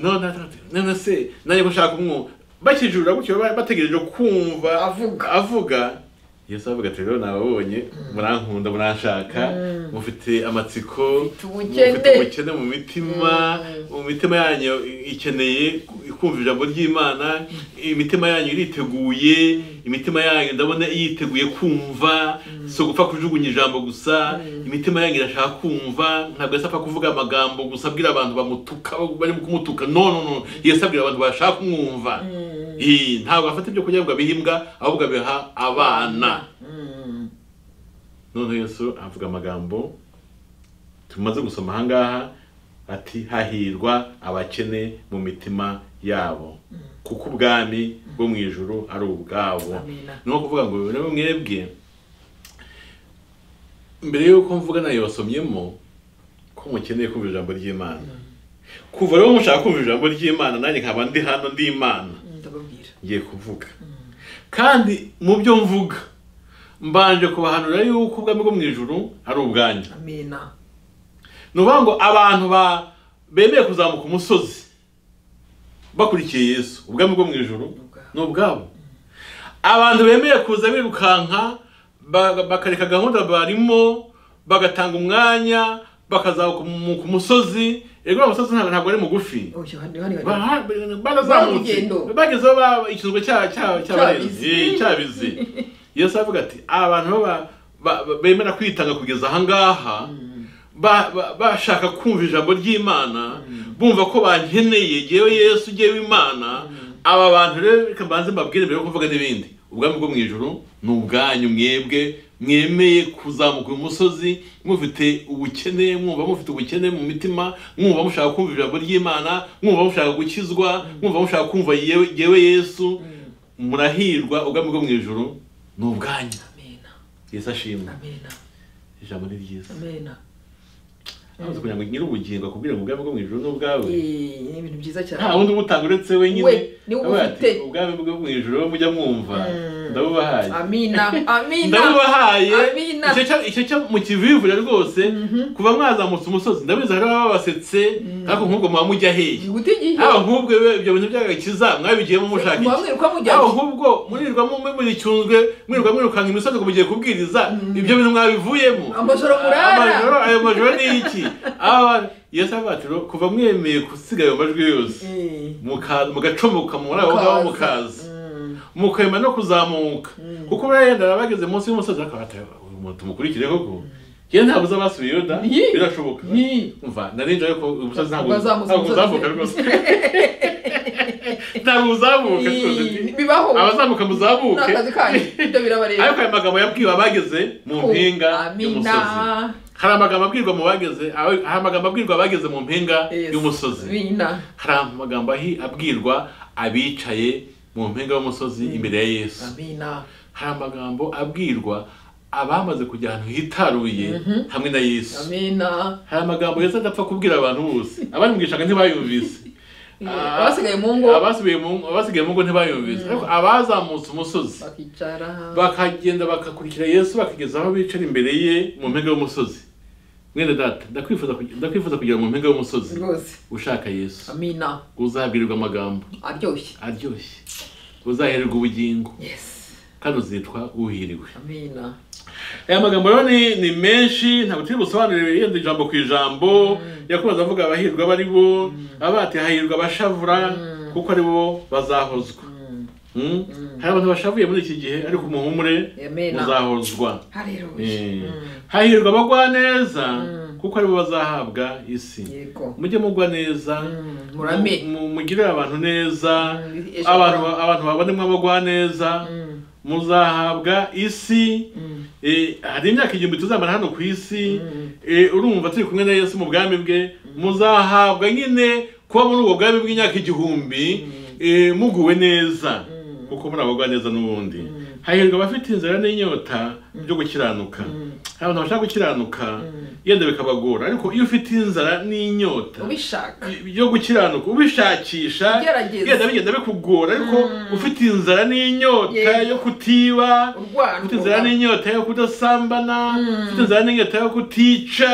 none ati- ati, none se nanjye ko nshaka umwuka bakijurira gutyo ba- bategereje kumva Avuga. avuga yesu avuga ati rero nababonye murankunda muranshaka mufite amatsiko Mufite ubukene. mufite ubukene mu mitima mu mitima yanyu ikeneye kumva ijambo ry'imana imitima yanyu iriteguye imitima yanyu ndabona yiteguye kumva si ugupfa kujugunya ijambo gusa imitima yanyu irashaka kumva ntabwo yasapfa kuvuga amagambo gusa abwira abantu bamutuka barimo kumutuka no no no yesu abwira abantu bashaka kumwumva Ii, ntabwo afata ibyo kurya ngo abihe imbwa ahubwo abiha abana Mm. noneho yesu avuga amagambo tumaze gusoma ahangaha ati hahirwa abakene mu mitima yabo kuko ubwami bwo mu ijuru ari ubwabo Amina. ni nko kuvuga ngo rero mwebwe mbere y'uko mvuga nayo wasomyemo ko mukeneye kumva ijambo ry'imana kuva rero mushaka kumva ijambo ry'imana nanjye nkaba ndi hano ndi imana ndababwira ngiye kuvuga kandi mu byo mvuga mbanje kubahanura yuko ubwami bwo mu ijuru ari ubwanyu amena ni ukuvuga ngo abantu ba- bemeye kuzamuka umusozi bakurikiye yesu ubwami bwo mu ijuru ni ubwabo abantu bemeye kuza birukanka ba- bakareka gahunda barimo bagatanga umwanya bakazamuka mu- ku musozi ego uwo musozi ntabwo ntabwo ari mugufi oya hano hano hano Ba- barazamutse Barugendo. bagezeho ba- ikizwe cya- cya- Cyabizi. cy'abarenzi Eh, cyabizi yesu avuga ati abantu baba- ba- ba- bemera kwitanga kugeza ahangaha ba- ba- bashaka kumva ijambo ry'imana bumva ko bankeneye yewe yesu yewe imana aba bantu rero reka mbanze mbabwire mbere yo kuvuga n'ibindi ubwami bwo mu ijuru ni ubwanyu mwebwe mwemeye kuzamuka uyu musozi mufite ubukene mwumva mufite ubukene mu mitima mwumva mushaka kumva ijambo ry'imana mwumva mushaka gukizwa mwumva mushaka kumva yewe yewe yesu murahirwa ubwami bwo mu ijoro ni ubwanyu amena yesu ashimwe amena ijambo ni ryiza amena amaze kugira ngo nyiri ubugingo akubwire ngo ubwami bwo mu ijoro ni ubwawe Eh, ni ibintu byiza cyane nta wundi ubutanga uretse We, wenyine ni wowe Avuga ati, ufite. ubwami bwo mu ijoro mujya mwumva ndabubahaye amina amina ndabubahaye Amina. icyo cyo- icyo cyo mu kivivura rwose kuba mwazamutse umusozi ndabizi hari ababasetse ariko nk'ubwo muba mujya hehe byihuta igihe haba nk'ubwo we- ibyo bintu by'agakiza mwabigiyemo mushaka Muba iki mwiruka mujya haba nk'ubwo mwirirwamo muricyunzwe mwirirwa mwirukanka imisozi ngo mugiye kubwiriza ibyo bintu mwabivuyemo amajoro amajoro murara ayo majoro ni iki Aba- yesu avuga ati kuva mwemeye gusiga ayo majwi yose Eh, muka- mugacomoka muri abo ngabo mukaza. mukaza Mm. mukemera no kuzamuka kuko barayendera bageze munsi y'umusozi bakaba bati uyu muntu tumukurikire koko yewe ntabwo uza basubiye yuda Yi. birashoboka Yi. umva narinjye ariko umusozi ntabwo Bazamuza ntabwo umusozi. uzamuka rwose ntabwo uzamuka rwose Eh, bibaho abazamuka muzamuke n'akazi kanyu ibyo birabareba ariko aya magambo yabwiwe abageze mu mpinga amina y'umusozi hari amagambo abwirwa mu bageze hari amagambo abwirwa abageze mu mpinga Yes. y'umusozi amina hari amagambo ahi- abwirwa abicaye mu mpinga y'umusozi imbere ya yesu amina hari amagambo abwirwa abamaze kujya ahantu hitaruye hamwe na yesu amina hari amagambo yesu adapfa kubwira abantu bose abari mu gishanga ntibayumvise Eh, Ah. abasigaye mu ngo abasigaye mu ngo- abasigaye mu ngo ntibayumvise ariko abazamutse umusozi bakicara bakagenda bakakurikira yesu bakageza aho bicara imbere ye mu mpinga y'umusozi mwene data ndakwifuza kugi- ndakwifuza kugera mu mpinga y'umusozi rwose ushaka yesu amina uzabwirirwa amagambo aryoshye aryoshye uzahererwa ubugingo yes kandi uzitwa uhiriwe amina aya magambo rero ni, ni menshi ntabwo turi busobanurire yenda ijambo ku ijambo yakomeza avuga abahirwa bari bo avuga ati hahirwa abashavura kuko ari bo bazahozwa Mm? hari abantu bashavuye muri iki gihe ariko umuhumure Amen. muzahozwa haleluya Eh. hahirwa abagwa neza kuko ari bo bazahabwa isi yego mujye mugwa neza murame mu- mu- mugirire abantu neza Mm, ejo abantu hazaza. abantu babonemo abagwa neza Mm, muzahabwa isi mm, Eh, hari imyaka igihumbi tuzamara hano ku isi Mm. eh, urumva turi kumwe na yesu mu bwami bwe muzahabwa nyine kuba muri ubwo bwami bw'imyaka igihumbi eh, muguwe neza kuko muri abagwa neza n'ubundi hahirwa abafite inzara n'inyota byo gukiranuka hari abantu bashaka gukiranuka yenda bikabagora ariko iyo ufite inzara n'inyota ubishaka byo gukiranuka ubishakisha Ugerageza. bigenda bigenda bikugora ariko ufite inzara n'inyota Yego. yo kutiba urwano ufite inzara n'inyota yo kudasambana ufite inzara n'inyota yo kutica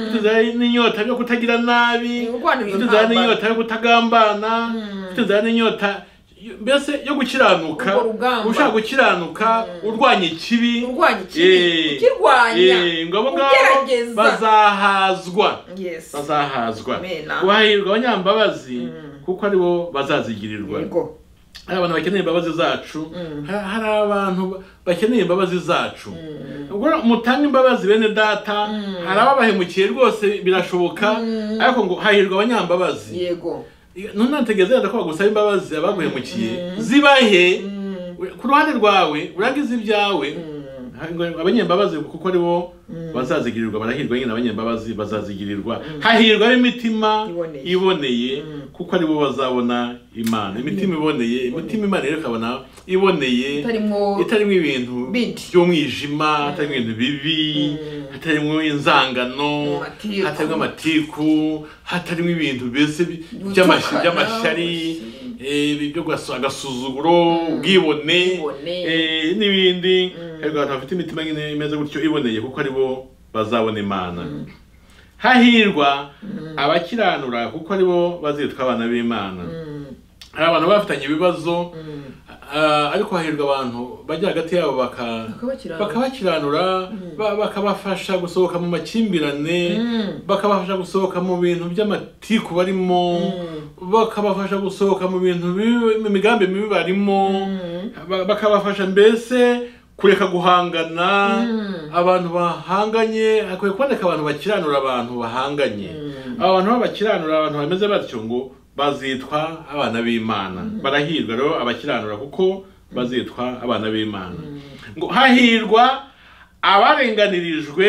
ufite inzara n'inyota yo kutagira nabi Urwanira ufite inzara intambara. n'inyota yo kutagambana ufite inzara n'inyota mbese yo gukiranuka Urwo rugamba. ushaka gukiranuka urwanya ikibi urwanya Eh, ikibi ukirwanya eh, ngo abo ngabo ugerageza bazahazwa yes bazahazwa Amena. wahirwa abanyambabazi kuko ari bo bazazigirirwa yego hari abantu bakeneye imbabazi zacu ha- hari abantu ba- bakeneye imbabazi zacu ubwo mutange imbabazi bene data hari ababahemukiye rwose birashoboka ariko ngo hahirwa abanyambabazi yego ntunategeze yenda ko bagusaba imbabazi abaguhemukiye zibahe ku ruhande rwawe urangize ibyawe Ha- ngo abanyembabazi kuko ari bo bazazigirirwa barahirwa nyine abanyembabazi bazazigirirwa hahirwa ab'imitima Iboneye. iboneye kuko ari bo bazabona imana imitima iboneye imitima imana rero ikabona iboneye itarimo itarimo ibintu Bindi. by'umwijima hatarimo ibintu bibi hatarimo inzangano Amatiku. hatarimo amatiku hatarimo ibintu mbese bi- Gutukana. by'amash- by'amashyari eh, ibi byo gas- agasuzuguro ubwibone Ubwibone. eh, n'ibindi ariko abantu bafite imitima nyine imeze gutyo iboneye kuko ari bo bazabona imana hahirwa abakiranura kuko ari bo bazitwa abana b'imana hari abantu bafitanye ibibazo ah, ariko hahirwa abantu bajya hagati yabo baka Bakabakiranura. bakabakiranura ba- bakabafasha gusohoka mu makimbirane bakabafasha gusohoka mu bintu by'amatiku barimo bakabafasha gusohoka mu bintu bibi- mu migambi mibi barimo ba- bakabafasha mbese kureka guhangana abantu bahanganye hakwiye kuboneka abantu bakiranura abantu bahanganye aba bantu b'abakiranura abantu bameze batyo ngo bazitwa abana b'imana barahirwa rero abakiranura kuko bazitwa abana b'imana ngo hahirwa abarenganirijwe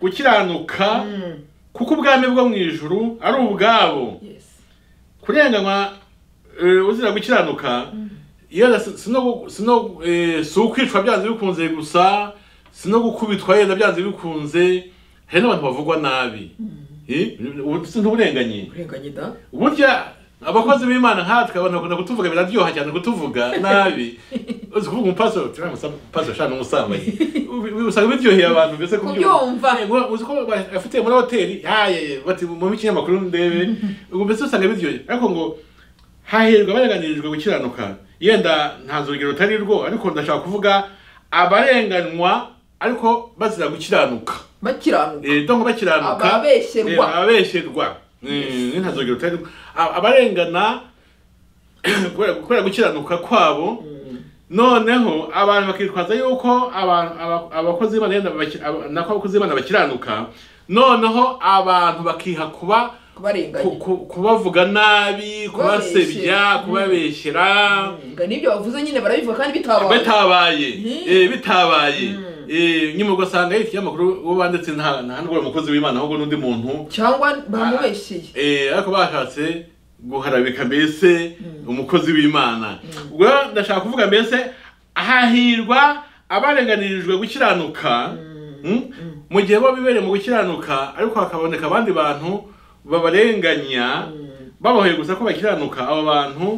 gukiranuka kuko ubwami bwo mu ijuru ari ubwabo yesi kurenganywa eh, uzira gukiranuka yera si- sino sino eh, si ukwicwa byanze bikunze gusa sino gukubitwa yenda byanze bikunze hari n'abantu bavugwa nabi Eh, ubu si ntuburenganye urenganya da burya abakozi b'imana nkatwe abantu bakunda kutuvuga biraryoha cyane kutuvuga nabi uzi kuvuga umupaso umupaso shana umusambanyi Ubi- ubi- usanga biryoheye abantu mbese Kubyumva. Eh, ngo- uzi ko afite muri hoteli haye bati mu ikinyamakuru ndebe ubwo mbese usanga biryoheye ariko ngo hahirwa abarenganirijwe gukiranuka yenda ntanze urugero rutari rwo ariko ndashaka kuvuga abarenganwa ariko bazira gukiranuka bakiranuka Eh, donc bakiranuka Ababesherwa. Eh, ababesherwa Eh, ntazogera utari a- abarengana kubera- kubera gukiranuka kwabo noneho abantu bakitwaza yuko abantu- aba- abakozi b'Imana yenda baki- aba- nako abakozi b'Imana bakiranuka noneho abantu bakiha kuba ku- kubarenganya ku- kubavuga nabi kubasebya Kubabeshyera. kubabeshyera ngo n'ibyo bavuze nyine barabivuga kandi bitabaye bitabaye Mhm. eh, bitabaye Eh, nyuma ugasanga yari ikinyamakuru uwo banditse nta nta n'ubwo ari umukozi w'imana ahubwo n'undi muntu cyangwa bamubesheye Eh, ariko bashatse guharabika mbese umukozi w'imana ubwo rero ndashaka kuvuga mbese hahirwa abarenganirijwe gukiranuka mm, mu gihe bo bibereye mu gukiranuka ariko hakaboneka abandi bantu babarenganya babahoye gusa ko bakiranuka abo bantu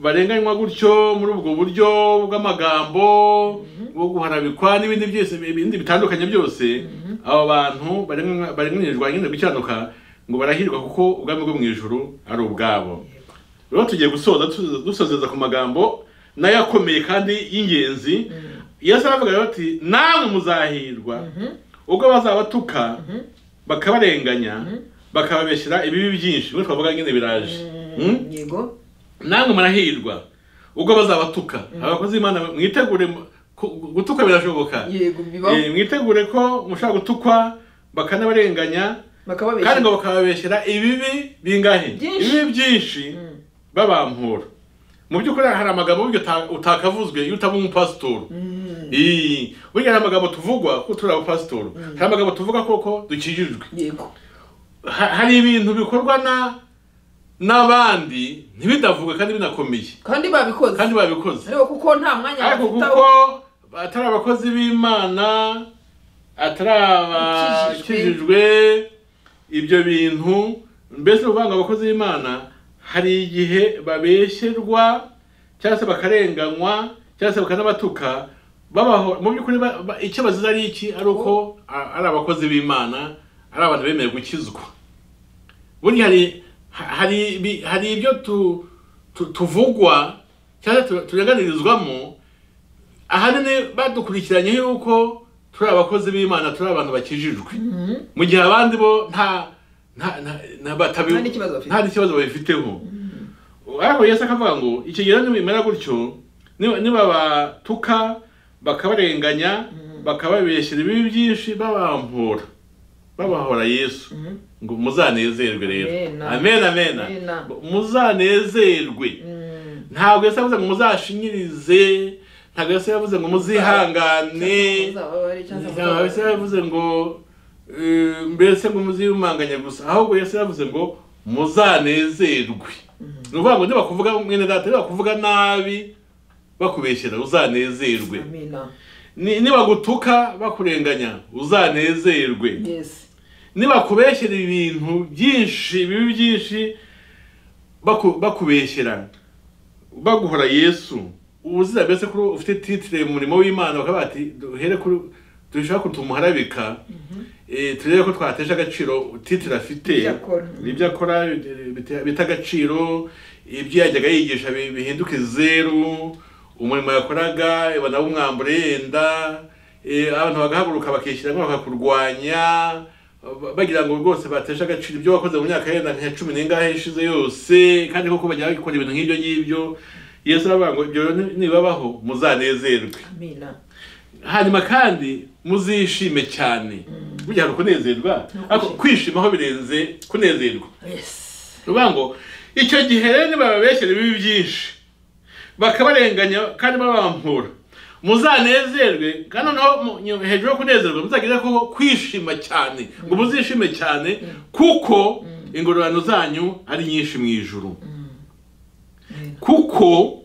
barenganywa gutyo muri ubwo buryo bw'amagambo bwo guharabikwa n'ibindi byose ibindi bitandukanye byose abo bantu barenganywa- barenganyirizwa nyine gukiranuka ngo barahirwa kuko ubwami bwo mu ijuru ari ubwabo rero tugiye gusoza tu- dusozeza ku magambo nayo akomeye kandi y'ingenzi yesu aravuga rero ati namwe muzahirwa ubwo bazabatuka bakabarenganya bakababeshyira ibibi byinshi muri twavuga nyine biraje Mm? yego namwe murahirwa ubwo bazabatuka abakozi b'imana mwitegure mu- ku- gutuka birashoboka yego bibaho Eh, mwitegure ko mushaka gutukwa bakanabarenganya kandi bakababeshya ngo bakababeshyira ibibi bingahe Byinshi. ibibi byinshi babampura mu by'ukuri hari amagambo burya uta- utakavuzwe iyo utaba umupasitoro Ii, burya hari amagambo tuvugwa ko turi abapasitoro hari amagambo tuvuga koko dukijijwe yego Ha- hari ibintu bikorwa na n'abandi ntibidavugwe kandi binakomeye kandi babikoze kandi babikoze ariko kuko nta mwanya ariko bafite kuko aho atari abakozi b'imana atari Ukijijwe. abakijijwe ibyo bintu mbese ni ukuvuga ngo abakozi b'imana hari igihe babeshyerwa cyangwa se bakarenganywa cyangwa se bakanabatuka babaho mu by'ukuri ba- ba- icyo bazize ari iki ari uko a- ari abakozi b'imana ari abantu bemeye gukizwa burya hari hari ibi- hari ibyo tu, tu, tuvugwa cyangwa tu- turenganirizwamo ahanini badukurikiranye yuko turi abakozi b'imana turi abantu bakijijwe mu gihe abandi bo nta nta nta nta batabi- Nta n'ikibazo bafite. nta n'ikibazo babifiteho ariko yesu akavuga ngo ikigero nimera gutyo niba- nibabatuka bakabarenganya bakababeshyira ibibi byinshi babampura babahora yesu ngo muzanezerwe rero Amena. amen amen Amena. muzanezerwe Mm, ntabwo yesu yavuze ngo muzashinyirize ntabwo yesu yavuze ngo muzihangane uzababare cyangwa ntabwo yesu uzababare. yavuze ngo eh, mbese ngo muziyumanganye gusa ahubwo yesu yavuze ngo muzanezerwe ni ukuvuga ngo nibakuvuga mwene data nibakuvuga nabi bakubeshyera uzanezerwe amina Ni- nibagutuka bakurenganya uzanezerwe yes nibakubeshyera ibintu byinshi bibi byinshi baku- bakubeshyera baguhora yesu ubuzira mbese kuri ufite titire mu murimo w'imana bakaba bati duhere kuri dushaka kutumuharabika eh, turebe ko twatesha agaciro titire afite Ibyo akora. ibyo akora bite- bite- bita agaciro ibyo yajyaga yigisha bi- bihinduke zeru umurimo yakoraga banawumwambura yenda eh, abantu bagahaguruka bakishyiramo bakakurwanya ba- bagira ngo rwose bateshe agaciro ibyo wakoze mu myaka yenda nka cumi n'ingahe ishize yose kandi koko bajya bakora ibintu nk'ibyo ngibyo yesu aravuga ngo ibyo ni- nibabaho muzanezerwe amina hanyuma kandi muzishime cyane burya hari ukunezerwa ariko kwishima aho birenze kunezerwa yes ni ukuvuga ngo icyo gihe rero nibababeshyira ibibi byinshi bakabarenganya kandi babampura muzanezerwe kandi noneho mu- nyo- hejuru yo kunezerwa muzagire ko kwishima cyane ngo muzishime cyane kuko ingororano zanyu ari nyinshi mu ijuru kuko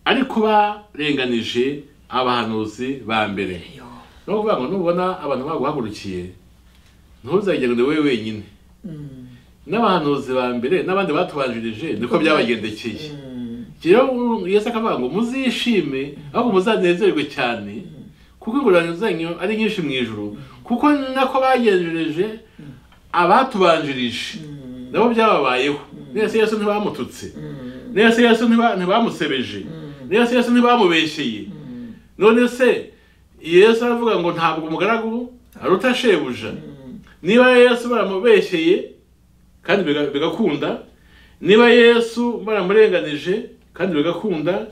ari kuba renganije abahanuzi ba mbere Yo. ni ukuvuga ngo nubona abantu baguhagurukiye ntuzagire ngo ni wowe wenyine Mm. n'abahanuzi ba mbere n'abandi batubanjirije niko byabagendekeye Mm. rero yesu akavuga ngo muzishime ahubwo muzanezerwe cyane kuko ingororano zanyu ari nyinshi mu ijuru kuko ni nako bagenjereje abatubanjirije nabo byababayeho nese yesu ntibamututse Mm. nese yesu ntiba- ntibamusebeje nese yesu ntibamubeshyeye none se yesu aravuga ngo ntabwo umugaragu aruta shebuja niba yesu baramubeshyeye kandi biga- bigakunda niba yesu baramurenganije kandi bigakunda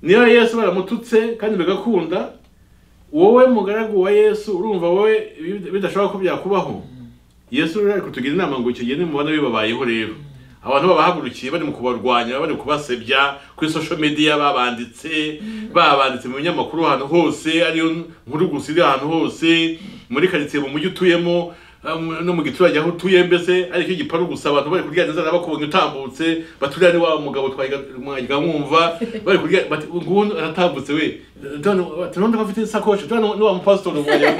niba yesu baramututse kandi bigakunda wowe mugaragu wa yesu urumva wowe bid- bidashobora ko byakubaho yesu rero ari kutugira inama ngo ikigende mubona bibabayeho rero abantu babahagurukiye bari mu kubarwanya bari kubasebya kuri social media babanditse babanditse mu binyamakuru ahantu hose ariyo nkuru gusa iri ahantu hose muri karitsiye mu mujyi utuyemo um, no mu giturage aho utuye mbese ariko igiparu gusa abantu bari kurya neza bakubonye utambutse baturiya ni wa mugabo twaga mwumva bari kurya bati ngubu aratambutse we none bati none ko afite isakoshi none ni wa mupasitori umwanya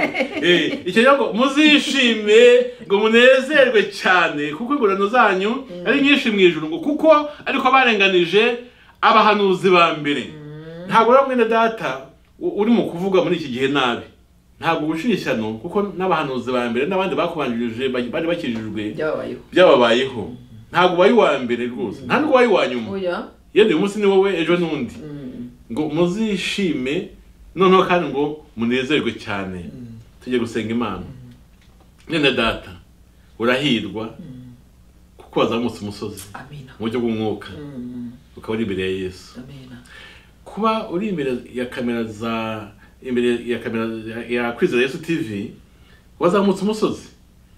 Eh, icyo rero ngo muzishime ngo munezerwe cyane kuko ingororano zanyu ari nyinshi mu ijuru ngo kuko ariko barenganije abahanuzi ba mbere ntabwo rero mwene data u- uri mu kuvuga muri iki gihe nabi ntabwo gushira ishyano kuko n'abahanuzi ba mbere n'abandi bakubanjirije bari bari bakijijwe byababayeho byababayeho ntabwo ubaye uwa mbere rwose nta n'ubaye uwa nyuma oya yenda uyu munsi ni wowe ejo n'undi Mm. ngo muzishime noneho kandi ngo munezerwe cyane tujye gusenga imana none data urahirwa kuko wazamutse umusozi amina mu buryo bw'umwuka Mm. ukaba uri imbere ya yesu amina kuba uri imbere ya kamera za imbere ya kamera ya- ya kwizera yesu tv wazamutse umusozi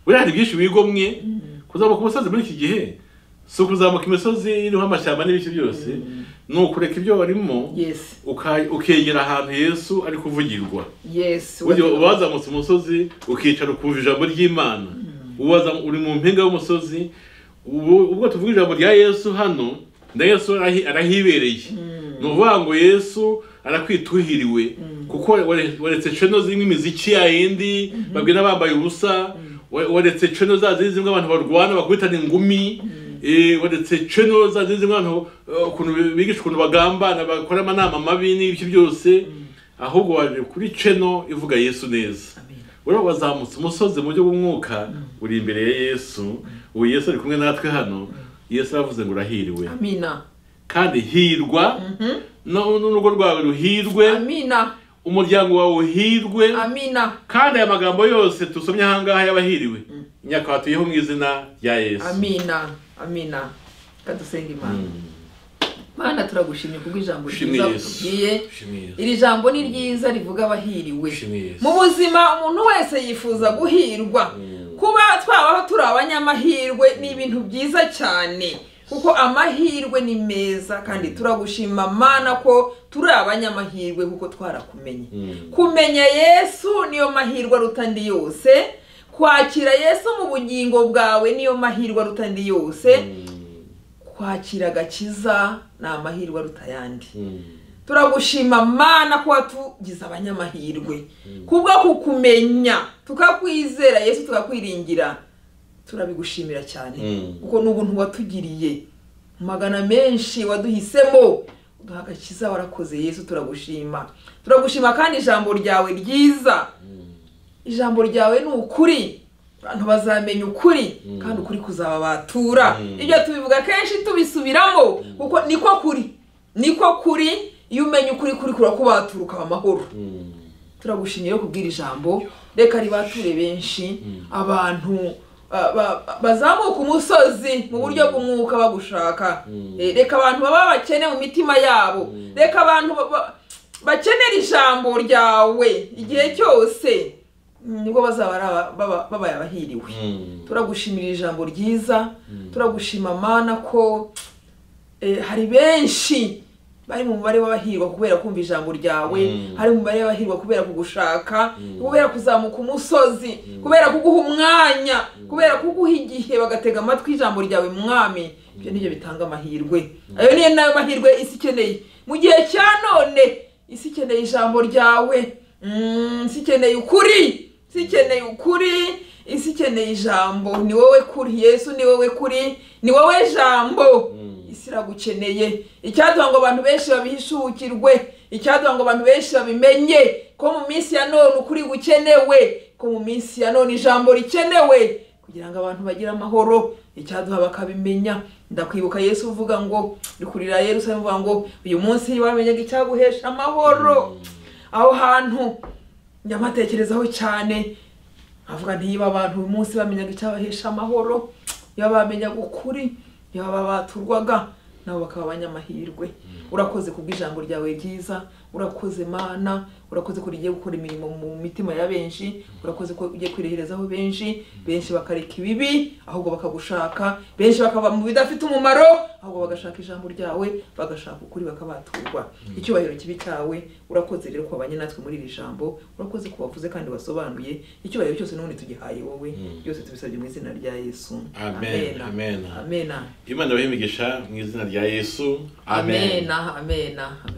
buriya hari byinshi wigomwe kuzamuka umusozi muri iki gihe si ukuzamuka imisozi iriho amashyamba n'ibiki byose ni ukureka ibyo warimo yes uka- ukegera ahantu yesu ari kuvugirwa yes burya uba wazamutse umusozi ukicara ukumva ijambo ry'imana uba wazamu- uri mu mpinga y'umusozi ubu- ubwo tuvuga ijambo rya yesu hano na yesu arahi- arahibereye ni ukuvuga ngo yesu arakwituhiriwe kuko ware- waretse ceno zirimo imiziki ya yindi babwira bambaye ubusa wa- waretse ceno za zindi zimwe abantu barwana bakubitana ingumi eh, waretse ceno za zindi zimwe abantu eh, ukuntu bi- bigisha ukuntu bagambana bakora amanama mabi n'ibiki byose ahubwo waje kuri ceno ivuga yesu neza amina uriya wazamutse umusozi mu buryo bw'umwuka uri imbere ya yesu ubu yesu ari kumwe natwe hano yesu aravuze ngo urahiriwe amina kandi hirwa no- n'urugo rwawe ruhirwe amina umuryango wawe uhirwe amina kandi aya magambo yose dusomye aha ngaha y'abahiriwe nyakatuyeho mu izina rya yesu amina amina kadusenga imana Mm. mana turagushimye kubwo ijambo Ushimwe ryiza Yesu. utubwiye Ushimwe Yesu. iri jambo ni ryiza rivuga abahiriwe Ushimwe Yesu. mu buzima umuntu wese yifuza guhirwa Mm. kuba twabaho turi abanyamahirwe ni ibintu byiza cyane kuko amahirwe ni meza kandi turagushima mana ko turi abanyamahirwe kuko twarakumenye Mm. kumenya yesu niyo mahirwe aruta andi yose kwakira yesu mu bugingo bwawe niyo mahirwe aruta andi yose Mm. kwakira agakiza ni amahirwe aruta ayandi Mm. turagushima mana ko watugize abanyamahirwe kubwo kukumenya tukakwizera yesu tukakwiringira turabigushimira cyane Mm. kuko ni ubuntu watugiriye magana menshi waduhisemo uduha agakiza warakoze yesu turagushima turagushima kandi ijambo ryawe ryiza ijambo ryawe ni ukuri abantu bazamenya ukuri kandi ukuri kuzababatura Mm. ibyo tubivuga kenshi tubisubiramo kuko niko kuri niko kuri iyo umenye ukuri kuri kurakubatura ukaba amahoro Mm. turagushimye rero kubwira ijambo reka ribature benshi abantu ah, ba- ba- bazamuka umusozi mu buryo bw'umwuka bagushaka Mm. Eh, reka abantu baba bakene mu mitima yabo reka abantu ba- ba- bakenera ijambo ryawe igihe cyose mm, nibwo bazaba ari aba- baba- babaye abahiriwe Mm. turagushimira ijambo ryiza turagushima mana ko eh, hari benshi bari mu mubare w'abahirwa kubera kumva ijambo ryawe Mm. hari mu mubare w'abahirwa kubera kugushaka Mm. kubera kuzamuka umusozi Mm. kubera kuguha umwanya kubera kuguha igihe bagatega amatwi ijambo ryawe mwami ibyo nibyo bitanga amahirwe ayo niyo nayo mahirwe isi ikeneye mu gihe cya none isi ikeneye ijambo ryawe Mm, isi ikeneye ukuri isi ikeneye ukuri isi ikeneye ijambo ni wowe kuri yesu ni wowe kuri ni wowe jambo Mm. isi iragukeneye icyaduha ngo abantu benshi babihishukirwe icyaduha ngo abantu benshi babimenye ko mu minsi ya none ukuri gukenewe ko mu minsi ya none ijambo rikenewe kugira ngo abantu bagire amahoro icyaduha bakabimenya ndakwibuka yesu uvuga ngo rikurira yerusalemu uvuga ngo uyu munsi wamenyaga icyaguhesha amahoro aho hantu nyamatekerezaho cyane avuga nti niba abantu uyu munsi bamenyaga icyabahesha amahoro niba bamenyaga ukuri niba babaturwaga nabo bakaba abanyamahirwe urakoze kubw'ijambo ryawe ryiza urakoze mana urakoze ko rigiye gukora imirimo mu mitima ya benshi urakoze ko ugiye kwireherezaho benshi benshi bakareka ibibi ahubwo bakagushaka benshi bakava mu bidafite umumaro ahubwo bagashaka ijambo ryawe bagashaka ukuri bakabaturwa icyubahiro kibi cyawe urakoze rero kubabanye natwe muri iri jambo urakoze kubavuze kandi wasobanuye icyubahiro cyose n'ubundi tugihaye wowe Mm. byose tubisabye mu izina rya yesu Amen, amen. amena imana yabahe imigisha mu izina rya yesu amena amena amena